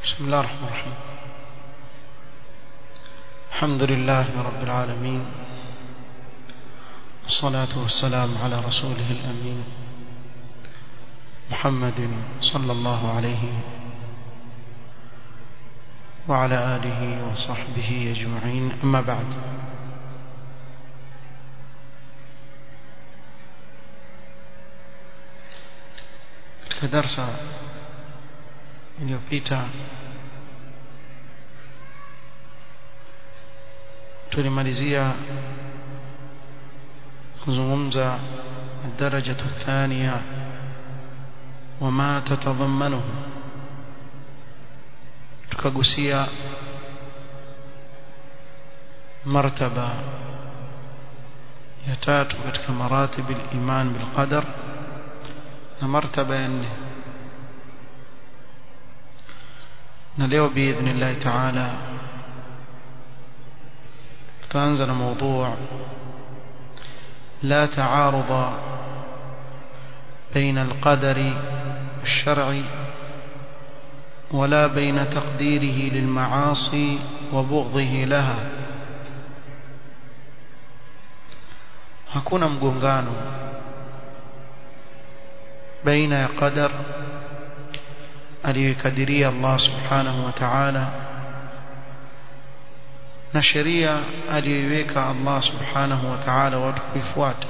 بسم الله الرحمن الرحيم الحمد لله رب العالمين والصلاة والسلام على رسوله الأمين محمد صلى الله عليه وعلى آله وصحبه أجمعين أما بعد katika darsa iliyopita tulimalizia kuzungumza الدرجة الثانية وما تتضمنه tukagusia martaba ya tatu katika maratib al-iman bil qadar na martaba ya nne na leo biidhnillah taala tutaanza na موضوع لا تعارض بين القدر الشرعي ولا بين تقديره للمعاصي وبغضه لها hakuna mgongano baina ya qadar aliyokadiria Allah subhanahu wa ta'ala na sheria aliyoiweka Allah subhanahu wa ta'ala watu kuifuata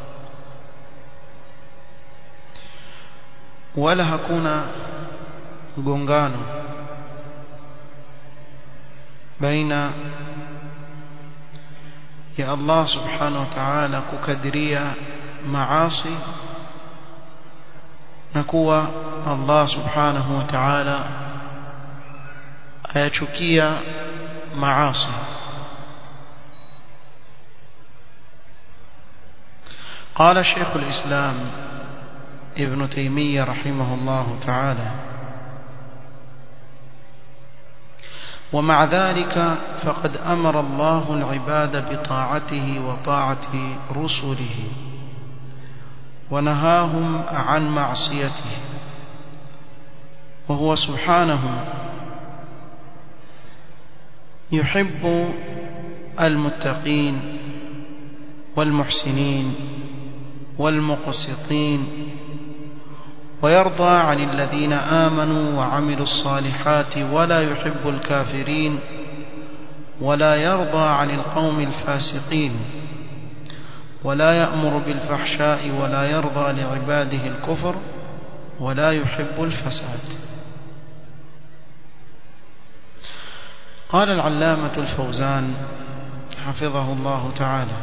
wala hakuna mgongano baina ya Allah subhanahu wa ta'ala kukadiria maasi na kuwa Allah subhanahu wa ta'ala ayachukia maasi قال شيخ الإسلام ابن تيمية رحمه الله تعالى ومع ذلك فقد أمر الله العباد بطاعته وطاعة رسله ونهاهم عن معصيته وهو سبحانه يحب المتقين والمحسنين والمقسطين ويرضى عن الذين آمنوا وعملوا الصالحات ولا يحب الكافرين ولا يرضى عن القوم الفاسقين ولا يأمر بالفحشاء ولا يرضى لعباده الكفر ولا يحب الفساد قال العلامة الفوزان حفظه الله تعالى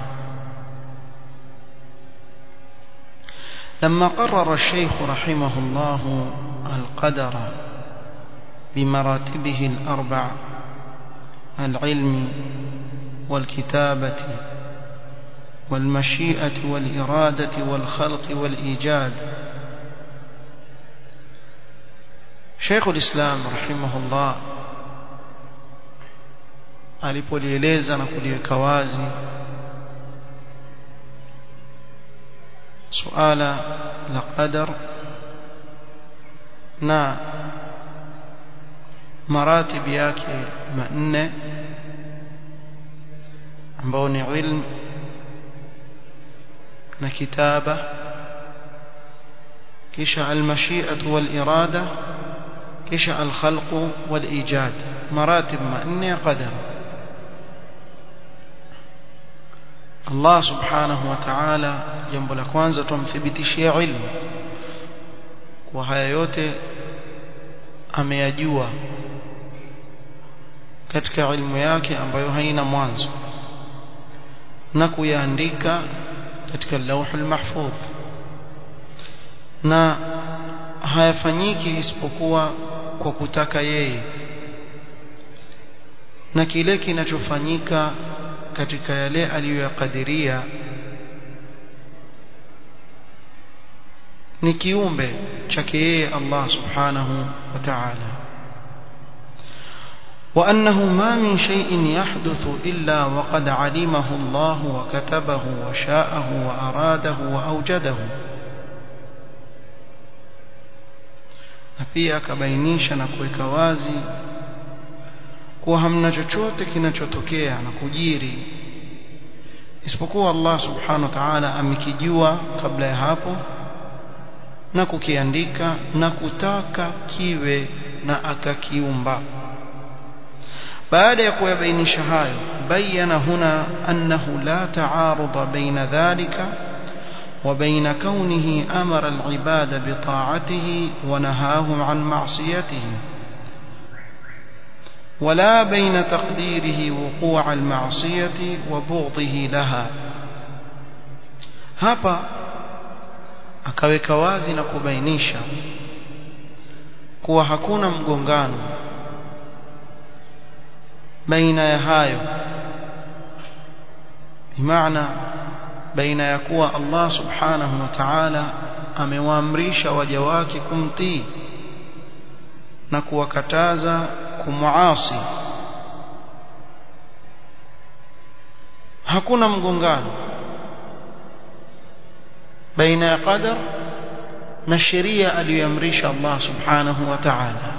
لما قرر الشيخ رحمه الله القدر بمراتبه الأربع العلم والكتابة والمشيئة والإرادة والخلق والإيجاد شيخ الإسلام رحمه الله alipolieleza na kuliweka wazi suala la qadar na maratib yake manne ambao ni ilmu na kitaba kisha almashi'atu walirada kisha alkhalqu walijad maratib manne ya qadar Allah subhanahu wa ta'ala jambo la kwanza tumthibitishia ilmu kwa haya yote ameyajua katika ilmu yake ambayo haina mwanzo na kuyaandika katika lauhul mahfudh na hayafanyiki isipokuwa kwa kutaka yeye na kile kinachofanyika katika yale aliyoyakadiria ni kiumbe chake yeye Allah subhanahu wa ta'ala وأنه ما من شيء يحدث إلا وقد علمه الله وكتبه وشاءه وأراده وأوجده na pia akabainisha na kuweka wazi kuwa hamna chochote kinachotokea na kujiri isipokuwa Allah subhanahu wa ta'ala amekijua kabla ya hapo na kukiandika na kutaka kiwe na akakiumba baada ya kuyabainisha hayo bayana huna annahu la ta'arudha baina dhalika وبين كونه أمر العباد بطاعته ونهاهم عن معصيته ولا بين تقديره وقوع المعصية وبغضه لها hapa akaweka wazi na kubainisha kuwa hakuna mgongano baina ya hayo bimaana baina ya kuwa Allah subhanahu wa ta'ala amewaamrisha waja wake kumtii na kuwakataza kumuasi hakuna mgongano baina ya qadar na sheria aliyoamrisha Allah subhanahu wa ta'ala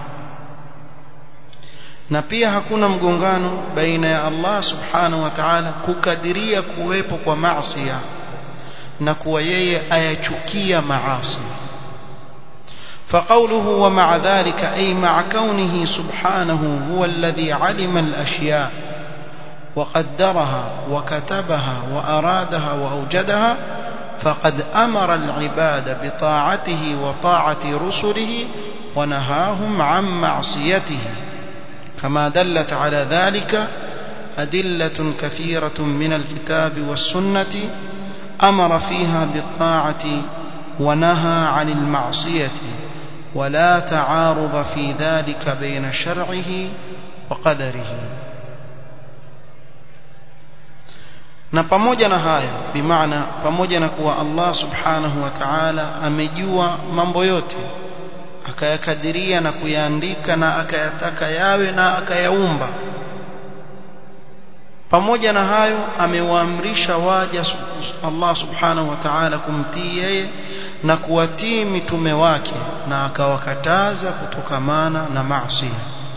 na pia hakuna mgongano baina ya Allah subhanahu wa ta'ala kukadiria kuwepo kwa maasi na kuwa yeye ayachukia maasi فقوله ومع ذلك أي مع كونه سبحانه هو الذي علم الأشياء وقدرها وكتبها وأرادها وأوجدها فقد أمر العباد بطاعته وطاعة رسله ونهاهم عن معصيته كما دلت على ذلك أدلة كثيرة من الكتاب والسنة أمر فيها بالطاعة ونهى عن المعصية ولا تعارض في ذلك بين شرعه وقدره na pamoja na haya bimaana pamoja na kuwa Allah subhanahu wa ta'ala amejua mambo yote akayakadiria na kuyaandika na akayataka yawe na akayaumba pamoja na hayo amewaamrisha waja Allah subhanahu wa ta'ala kumtii yeye na kuwatii mitume wake na akawakataza kutokamana na maasi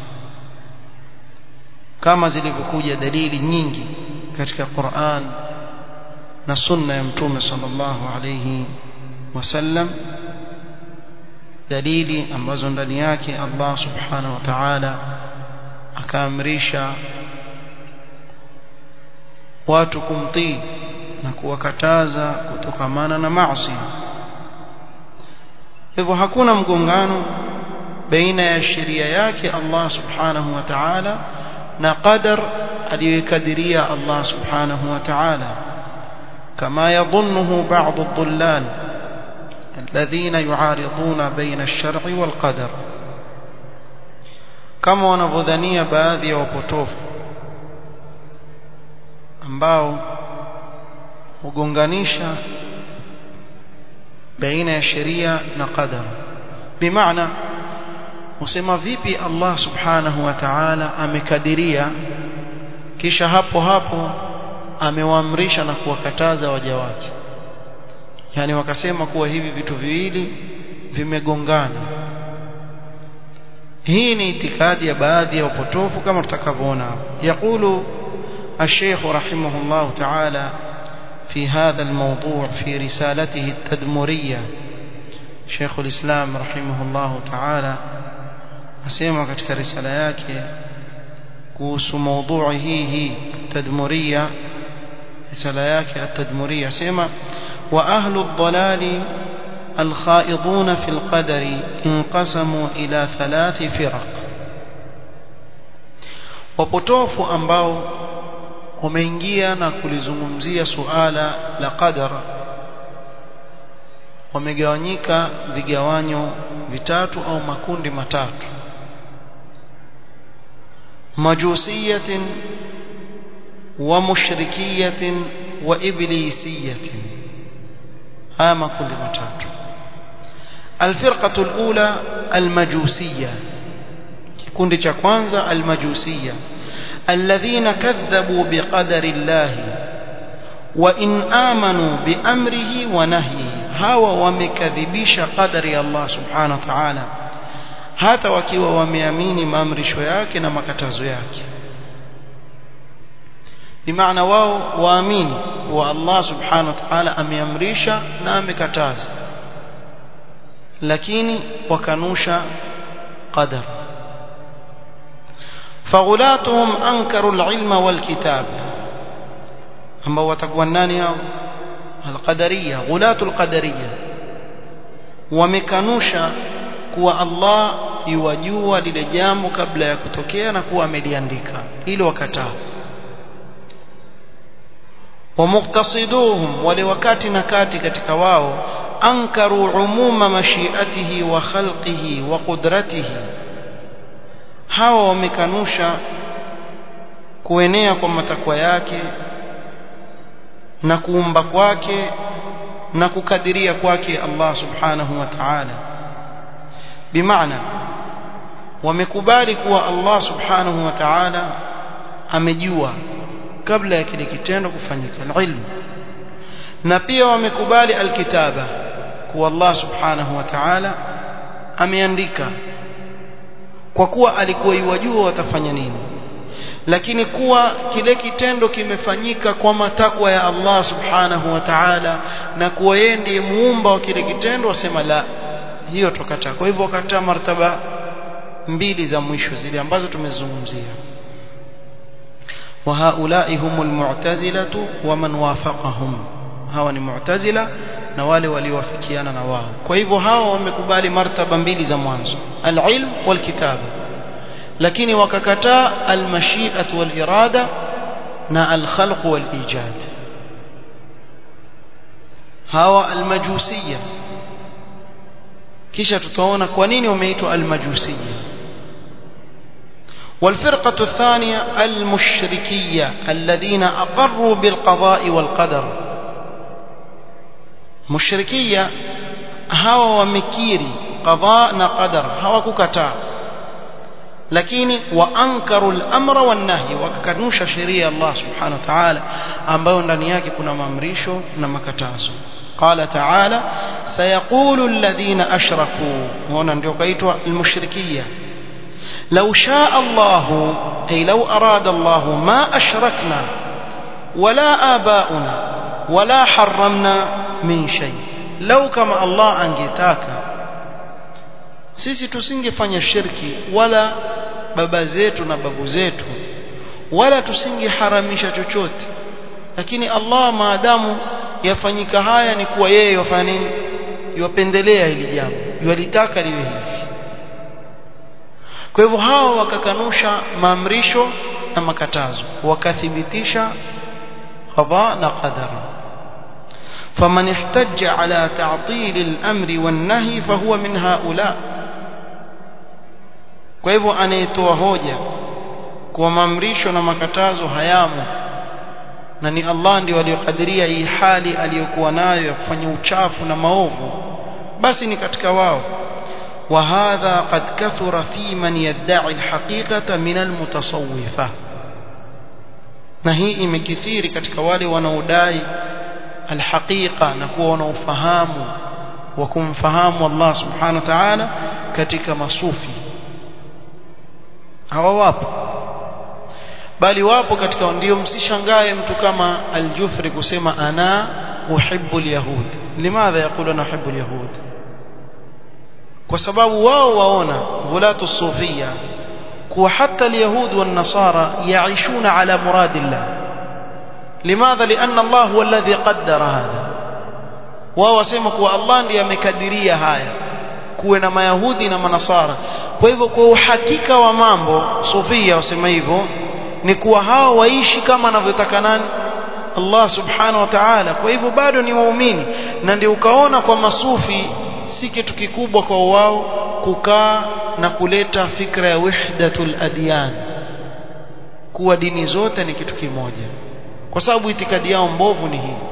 kama zilivyokuja dalili nyingi katika Qur'an na sunna ya mtume sallallahu alayhi wasallam dalili ambazo ndani yake Allah subhanahu wa ta'ala akaamrisha watu kumtii na kuwakataza kutokamana na maasi hivyo hakuna mgongano baina ya sheria yake Allah subhanahu wa ta'ala na qadar aliyokadiria Allah subhanahu wa ta'ala kama yadhunnuhu ba'd ad-dhullal الذين يعارضون بين الشرع والقدر كما wanavyodhania baadhi ya wapotofu ambao hugonganisha baina ya sheria na qadar bimaana usema vipi Allah subhanahu wa ta'ala amekadiria kisha hapo hapo amewaamrisha na kuwakataza waja wake yani wakasema kuwa hivi vitu viwili vimegongana hii ni itikadi ya baadhi ya upotofu kama tutakavyoona yaqulu الشيخ رحمه الله تعالى في هذا الموضوع في رسالته التدمرية شيخ الإسلام رحمه الله تعالى أسيما كتك رسالة yake kuhusu موضوع hii hii tadmuria risala yake at-tadmuria sema وأهل الضلال الخائضون في القدر انقسموا إلى ثلاث فرق wapotofu ambao wameingia na kulizungumzia suala la qadar wamegawanyika vigawanyo vitatu au makundi matatu majusiyatin wa mushrikiyatin wa iblisiyatin haya makundi matatu الفرقة الأولى المجوسية كikundi cha kwanza المجوسية الذين كذبوا بقدر الله وإن آمنوا بأمره ونهيه هوا ومكذبيش قدر الله سبحانه وتعالى hata wakiwa wameamini maamrisho yake na makatazo yake bimaana wao waamini kuwa Allah subhanahu wa ta'ala ameamrisha na amekataza lakini wakanusha qadar faghulatuhum ankaru alilma walkitab ambao watakuwa nani hao alqadariya ghulatu alqadariya wamekanusha kuwa Allah yuwajua lile jambo kabla ya kutokea na kuwa ameliandika ili wakataa ومقتصدوهم ولوكات نكات katika wao ankaru umuma mashiatihi wa khalqihi wa qudratihi hawa wamekanusha kuenea kwa matakwa yake na kuumba kwake na kukadiria kwake Allah subhanahu wa ta'ala bimaana wamekubali kuwa Allah subhanahu wa ta'ala amejua kabla ya kile kitendo kufanyika alilmu na pia wamekubali alkitaba kuwa Allah subhanahu wa ta'ala ameandika kwa kuwa alikuwa iwajua watafanya nini lakini kuwa kile kitendo kimefanyika kwa matakwa ya Allah subhanahu wa ta'ala na kuwa yeye ndiye muumba wa kile kitendo wasema la hiyo tukataa kwa hivyo wakataa martaba mbili za mwisho zile ambazo tumezungumzia وهؤلاء هم المعتزلة ومن وافقهم hawa ni mu'tazila na wale waliowafikiana na wao kwa hivyo hawa wamekubali martaba mbili za mwanzo al-ilm wal-kitaba lakini wakakataa al-mashi'at wal-irada na al-khalq wal-ijad hawa al-majusiyya kisha tutaona kwa nini wameitwa al-majusiyya والفرقة الثانية المشركية الذين أقروا بالقضاء والقدر مشركية هوا ومكيري قضاء نقدر هوا ككتا lakini waankaru al-amra wan-nahy wakakanusha sheria Allah subhanahu wa ta'ala ambayo ndani yake kuna maamrisho na makatazo qala ta'ala sayaqulu alladhina ashraku huona ndio kaitwa al-mushrikiyya لو شاء الله أي لو أراد الله ما أشركنا ولا آباؤنا ولا حرمنا من شيء لو كما الله angetaka sisi tusingefanya shirki wala baba zetu na babu zetu wala tusingeharamisha chochote lakini Allah maadamu yafanyika haya ni kuwa yeye yafanya nini yapendelea hili jambo yalitaka liwe hivi kwa hivyo hawa wakakanusha maamrisho na makatazo wakathibitisha qada na qadar فمن احتج على تعطيل الأمر والنهي فهو من هؤلاء kwa hivyo anayetoa hoja kwa maamrisho na makatazo hayamo na ni Allah ndiye aliyokadiria hii hali aliyokuwa nayo ya kufanya uchafu na maovu basi ni katika wao وهذا قد كثر في من يدعي الحقيقة من المتصوفة na hii imekithiri katika wale wanaodai alhaqiqa na kuwa wanaofahamu wa kumfahamu Allah subhanahu wa ta'ala katika masufi hawa wapo bali wapo katika ndio msishangae mtu kama aljufri kusema ana uhibbu alyahud limadha yaqulu ana uhibbu alyahud kwa sababu wao waona ghulatu sufia kuwa hata alyahud wan nasara yaishuna ala muradillah limadha lianna Allah huwa alladhi qaddara hadha wao wasema kuwa Allah ndiye amekadiria haya kuwe na mayahudi na manasara kwa hivyo kwa uhakika wa mambo sufia wasema hivyo ni kuwa hao waishi kama anavyotaka nani Allah subhanahu wa ta'ala kwa hivyo bado ni waumini na ndio ukaona kwa masufi si kitu kikubwa kwa wao kukaa na kuleta fikra ya wahdatul adyan kuwa dini zote ni kitu kimoja kwa sababu itikadi yao mbovu ni hii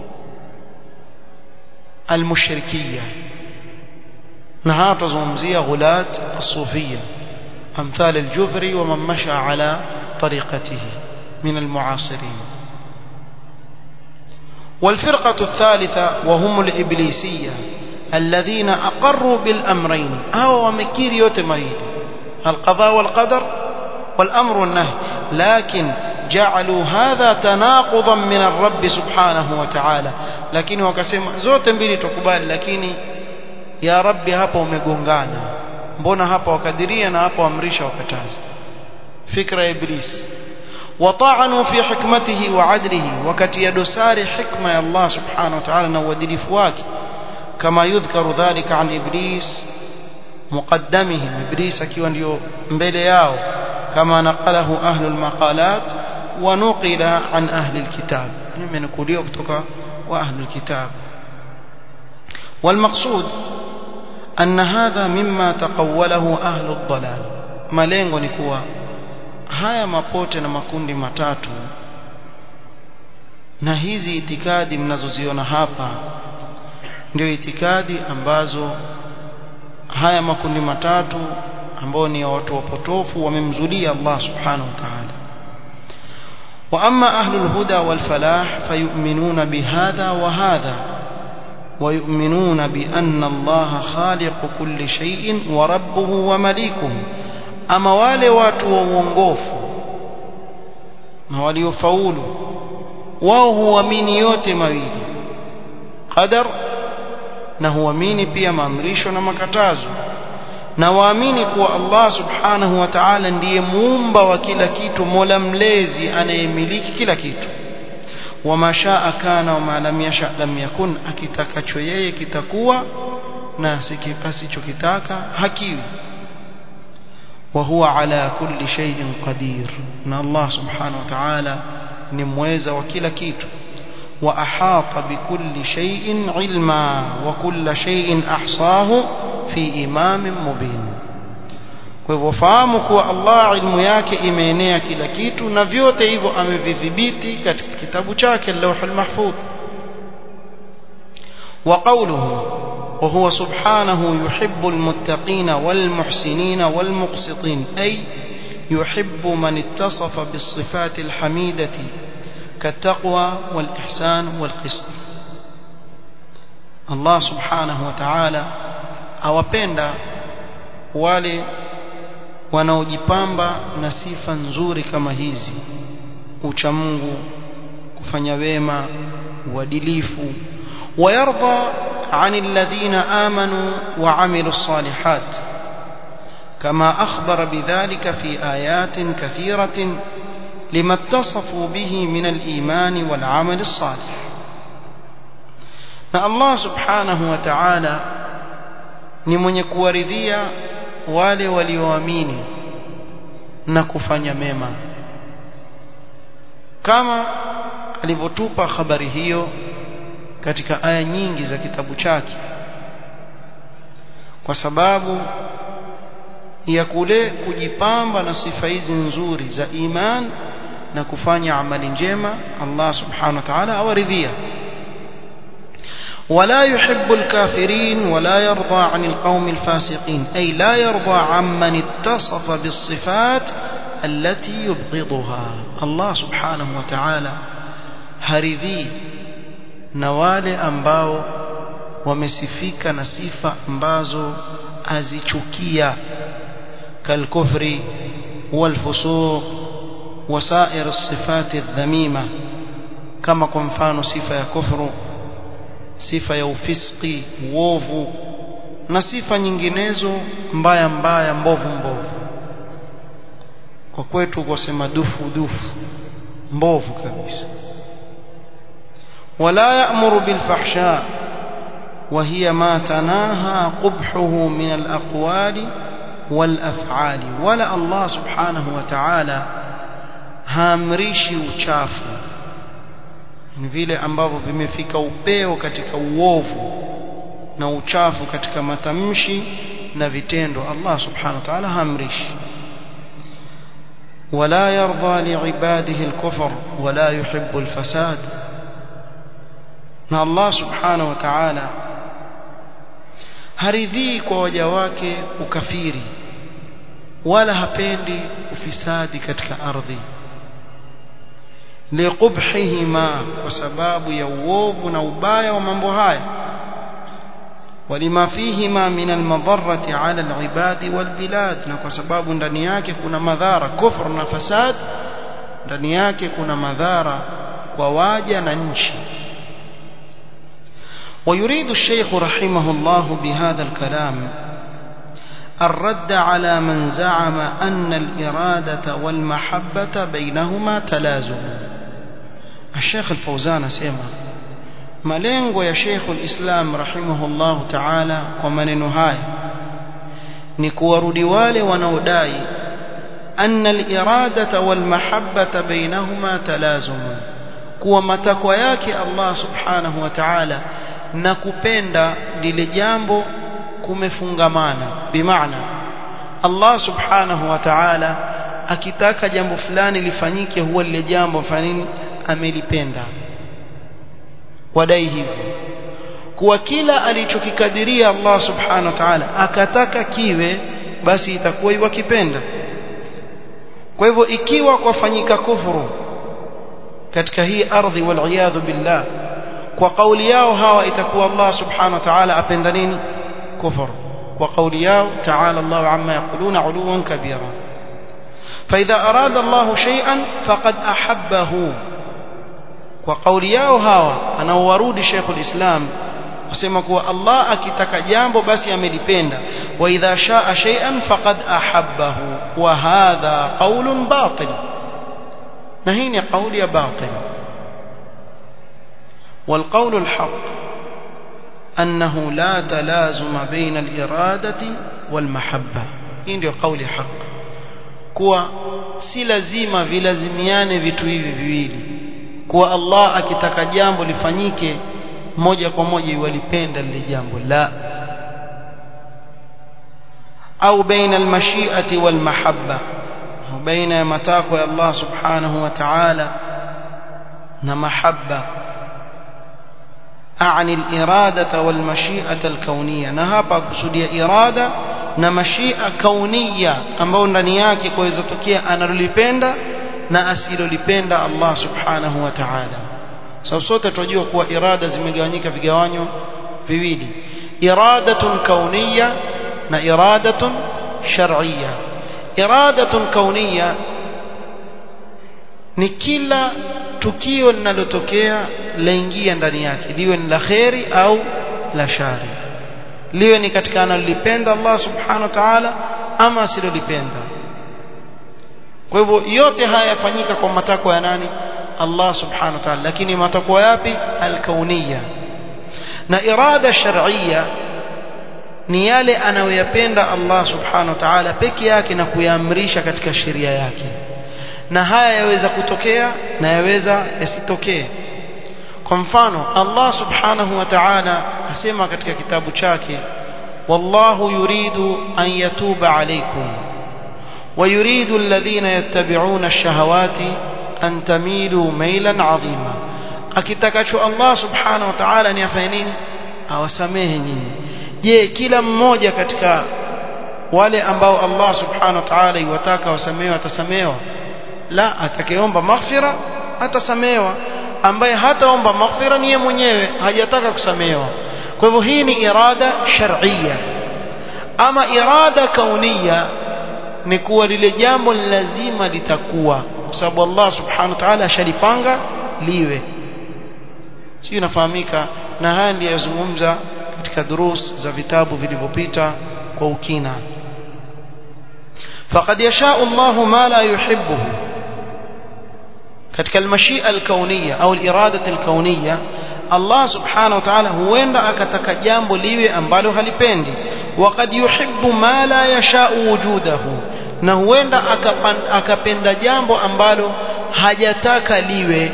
almushrikiyya na hapa tuzungumzia ghulat as-sufiyya amthal al-jufri wa man masha ala tariqatihi min al-mu'asirin والفرقة الثالثة وهم الإبليسية الذين أقروا بالأمرين أو ومكير يوتمين القضاء والقدر والأمر والنهي لكن جعلوا هذا تناقضا من الرب سبحانه وتعالى lakini wakasema zote mbili tukubali lakini ya rabbi hapa umegongana mbona hapa wakadiria na hapa amrisha wakataza fikra ya iblis وطعنوا في حكمته وعدله وكتي دسار حكمة الله سبحانه وتعالى نودلف واكي كما يذكر ذلك عن إبليس مقدمهم إبليس كيوان ديو mbele yao كما نقله أهل المقالات ونقل عن أهل الكتاب من كلية كتوكا وأهل الكتاب والمقصود أن هذا مما تقوله أهل الضلال malengo ni kuwa haya mapote na makundi matatu na hizi itikadi mnazoziona hapa ndio itikadi ambazo haya makundi matatu ambao ni watu wapotofu wamemzulia Allah subhanahu wa ta'ala واما اهل الهدى والفلاح فيؤمنون بهذا وهذا ويؤمنون بان الله خالق كل شيء وربه ومليكه اما wale watu wa uongofu na waliofaulu wao huamini yote mawili qadar na huamini pia maamrisho na makatazo na waamini kuwa Allah subhanahu wa ta'ala ndiye muumba wa kila kitu mola mlezi anayemiliki kila kitu wama shaa kana wama lam yasha lam yakun akitakacho yeye kitakuwa na asichokitaka hakiwi wa huwa ala kulli shay'in qadir na Allah subhanahu wa ta'ala ni mweza wa kila kitu وأحاط بكل شيء علما وكل شيء أحصاه في إمام مبين kwa hivyo fahamu kuwa Allah ilmu yake imeenea kila kitu na vyote hivyo amevidhibiti katika kitabu chake Lauhul Mahfudh wa qawluhu wa huwa subhanahu yuhibbul muttaqina wal muhsinina wal muqsitin ay yuhibbu man ittasafa bis sifatil hamidati كالتقوى والإحسان والقسط الله سبحانه وتعالى awapenda wale wanaojipamba na sifa nzuri kama hizi ucha Mungu kufanya wema uadilifu wayarda anil ladhina amanu wa amilus salihat kama akhbara bidhalika fi ayatin kathiratin لما اتصفوا به من الإيمان والعمل الصالح na Allah subhanahu wa ta'ala ni mwenye kuwaridhia wale walioamini na kufanya mema kama alivyotupa habari hiyo katika aya nyingi za kitabu chake kwa sababu ya kule kujipamba na sifa hizi nzuri za iman na kufanya amali njema Allah subhanahu wa ta'ala awaridhia ولا يحب الكافرين ولا يرضى عن القوم الفاسقين أي لا يرضى عمن اتصف بالصفات التي يبغضها الله سبحانه وتعالى هرذي نوال أنباو ومسفيك نسيفة أنبازو أزيشكية كالكفر والفسوق وسائر الصفات الذميمة كما كنفان صفة كفر sifa ya ufisqi uovu na sifa nyinginezo mbaya mbaya mbovu mbovu kwa kwetu kusema dufu dufu mbovu kabisa wala ya'muru bil fahsha وهي ما تناهى قبحه من الأقوال والأفعال ولا الله سبحانه وتعالى haamrishi uchafu ni vile ambavyo vimefika upeo katika uovu na uchafu katika matamshi na vitendo Allah subhanahu wa ta'ala haamrishi ولا يرضى لعباده الكفر ولا يحب الفساد na Allah subhanahu wa ta'ala haridhii kwa waja wake ukafiri wala hapendi ufisadi katika ardhi liqubhihima kwa sababu ya uovu na ubaya wa mambo haya ولما فيهما من المضرة على العباد والبلاد na kwa sababu ndani yake kuna madhara kufr na fasad ndani yake kuna madhara kwa waja na nchi ويريد الشيخ رحمه الله بهذا الكلام الرد على من زعم أن الإرادة والمحبة بينهما تلازم الشيخ الفوزان سيما malengo ya Sheikh al-Islam rahimahullahu ta'ala kwa maneno haya ni kuwarudi wale wanaodai anna al-iradata wal mahabbata bainahuma talazum kuwa matakwa yake Allah subhanahu wa ta'ala na kupenda lile jambo kumefungamana bimaana Allah subhanahu wa ta'ala akitaka jambo fulani lifanyike huwa lile jambo fanini amelipenda wadai hivyo kuwa kila alichokikadiria Allah subhanahu wa ta'ala akataka kiwe basi itakuwa iwakipenda kwa hivyo ikiwa kwafanyika kufuru katika hii ardhi wal billah kwa kauli yao hawa itakuwa Allah subhanahu wa ta'ala apenda nini kufuru kwa kauli yao ta'ala Allah amma yaquluna uluwan kabira فإذا أراد الله شيئا فقد أحبه kwa kauli yao hawa anaowarudi Sheikh ulislam wasema kuwa Allah akitaka jambo basi amelipenda wa idha shaa shay'an faqad ahabbahu wa hadha qaulun batil na hii ni kauli ya batil والقول الحق أنه لا تلازم بين الإرادة والمحبة hii ndio kauli haq kuwa si lazima vilazimiane vitu hivi viwili kuwa Allah akitaka jambo lifanyike moja kwa moja iwalipenda lile jambo la au baina almashiati walmahabba au baina ya matakwa ya Allah subhanahu wa ta'ala na mahabba أعني الإرادة والمشيئة الكونية نهابا قصدي إرادة na mashia kaunia ambayo ndani yake kuweza tokea analolipenda na asilolipenda Allah subhanahu wa ta'ala sababu sote tunajua kuwa irada zimegawanyika vigawanyo viwili iradatun kauniya na iradatun shar'iyya iradatun kauniya ni kila tukio linalotokea laingia ndani yake liwe ni la kheri au la shari liwe ni katika analolipenda Allah subhanahu wa ta'ala ama asilolipenda kwa hivyo yote haya yafanyika kwa matakwa ya nani Allah subhanahu wa ta'ala lakini matakwa yapi alkauniya na irada shar'iyya ni yale anayoyapenda Allah subhanahu wa ta'ala peke yake na kuyaamrisha katika sheria yake na haya yaweza kutokea na yaweza yasitokee kwa mfano Allah subhanahu wa ta'ala asema katika kitabu chake wallahu yuridu an yatuba alaykum ويريد الذين يتبعون الشهوات أن تميلوا ميلا عظيما akitakacho Allah subhanahu wa ta'ala ni afanye nini awasamehe nyinyi je kila mmoja katika wale ambao Allah subhanahu wa ta'ala iwataka wasamehewa atasamehewa la atakayeomba maghfira atasamehewa ambaye hataomba maghfira ni yeye mwenyewe hajataka kusamehewa kwa hivyo hii ni irada shar'iyya ama irada kaunia ni kuwa lile jambo lazima litakuwa kwa sababu Allah subhanahu wa ta'ala ashalipanga liwe sio inafahamika na haya ndiyo yazungumza katika durus za vitabu vilivyopita kwa ukina faqad yasha'u Allah ma la yuhibbuhu katika almashia alkauniyya au alirada alkauniyya Allah subhanahu wa ta'ala huenda akataka jambo liwe ambalo halipendi وقد يحب ما لا يشاء وجوده na huenda akapenda jambo ambalo hajataka liwe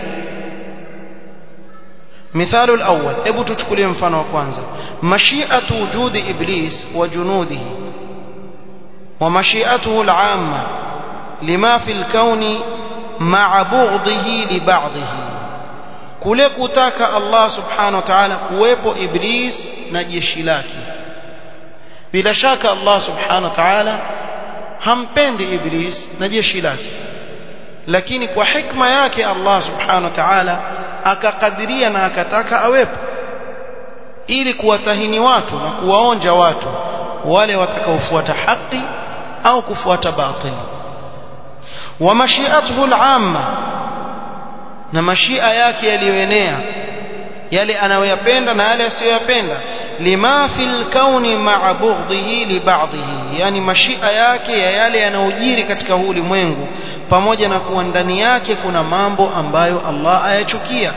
مثال الأول ابو تشكلي mfano wa kwanza mashi'atu wujudi iblis wa junudihi wa mashi'atuhu al'amma lima fi al-kawn ma'a bughdihi li ba'dihi kule kutaka Allah subhanahu wa ta'ala kuwepo iblis na jeshi lake bila shaka Allah subhanahu wa ta'ala hampendi iblis na jeshi lake lakini kwa hikma yake Allah subhanahu wa ta'ala akakadiria na akataka awepo ili kuwatahini watu na kuwaonja watu wale watakaofuata haki au kufuata batili wa mashiatuhu al-amma na mashia yake yaliyoenea yale anayoyapenda na yale asiyoyapenda lima fil kauni ma'a bughdhihi li ba'dhihi yani mashia yake ya yale yanayojiri katika huu ulimwengu pamoja na kuwa ndani yake kuna mambo ambayo Allah ayachukia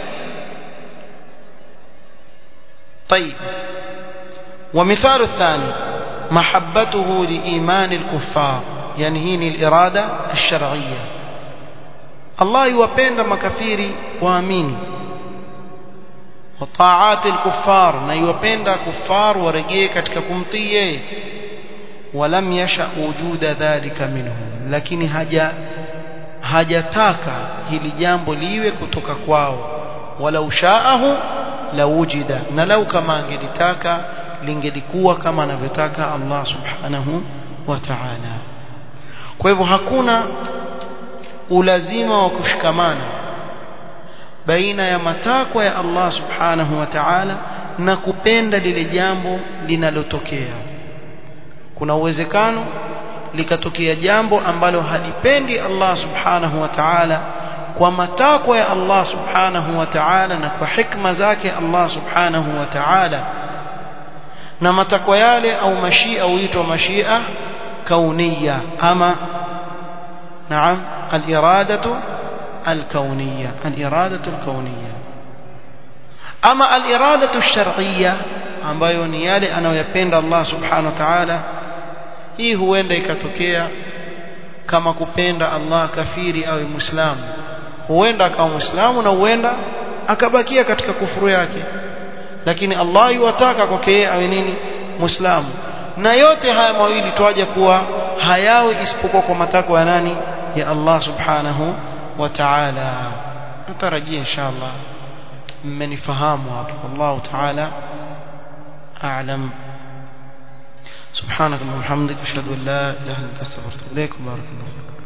طيب ومثال الثاني محبته لإيمان الكفار يعني هي الإرادة الشرعية الله يوapenda makafiri waamini وطاعات الكفار na yuwapenda kufar warejee katika kumtii yeye ولم يشأ وجود ذلك منهم lakini haja hajataka hili jambo liwe kutoka kwao wala ushaahu la wujida na lau kama angelitaka lingelikuwa kama anavyotaka Allah subhanahu wa ta'ala kwa hivyo hakuna ulazima wa kushikamana baina ya matakwa ya Allah subhanahu wa ta'ala na kupenda lile jambo linalotokea kuna uwezekano likatokea jambo ambalo halipendi Allah subhanahu wa ta'ala kwa matakwa ya Allah subhanahu wa ta'ala na kwa hikma zake Allah subhanahu wa ta'ala na matakwa yale au mashia huitwa mashia kauniya ama naam al-iradatu al-kauniyya al-iradatu al-kauniyya ama al-iradatu ash-shar'iyya ambayo ni yale anayoyapenda Allah subhanahu wa ta'ala hii huenda ikatokea kama kupenda Allah kafiri awe muislamu huenda akawa muislamu na huenda akabakia katika kufuru yake lakini Allah yuwataka kwake yeye awe nini muislamu na yote haya mawili twaje kuwa hayawi isipokuwa kwa matakwa ya nani ya Allah subhanahu wa ta'ala natarajia inshallah mmenifahamu hapo Allah ta'ala a'lam سبحانك اللهم وبحمدك اشهد ان لا اله الا انت استغفرك واتوب اليك بارك الله فيك